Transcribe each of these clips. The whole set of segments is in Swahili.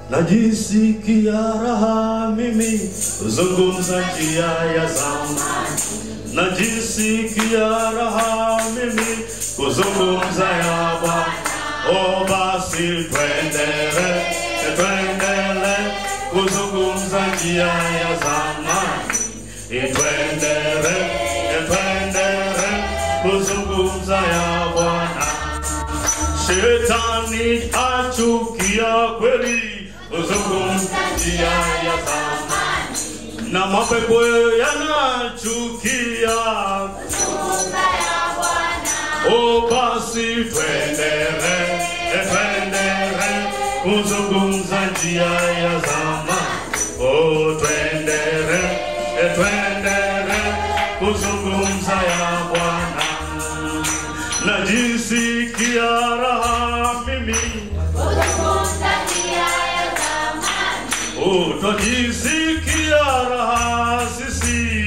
najisikia raha mimi kuzungumza njia ya zamani, najisikia raha mimi kuzungumza ya Bwana. O basi twendele, twendele kuzungumza njia ya zamani, twendele, twendele kuzungumza ya Bwana. Shetani achukia kweli kuzungumza njia ya zamani, na mapepo yanachukia. O basi twendele, twendele kuzungumza njia ya zamani. O twendele, twendele kuzungumza ya Bwana najisikia raha mimi, utajisikia raha sisi.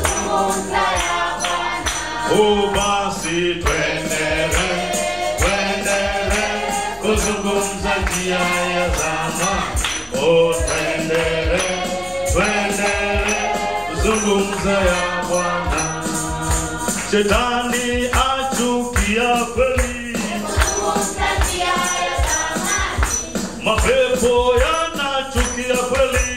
O basi twendele, twendele kuzungumza njia ya zamani. O twendele, twendele kuzungumza ya Bwana. Shetani achukia kweli, mapepo yanachukia kweli.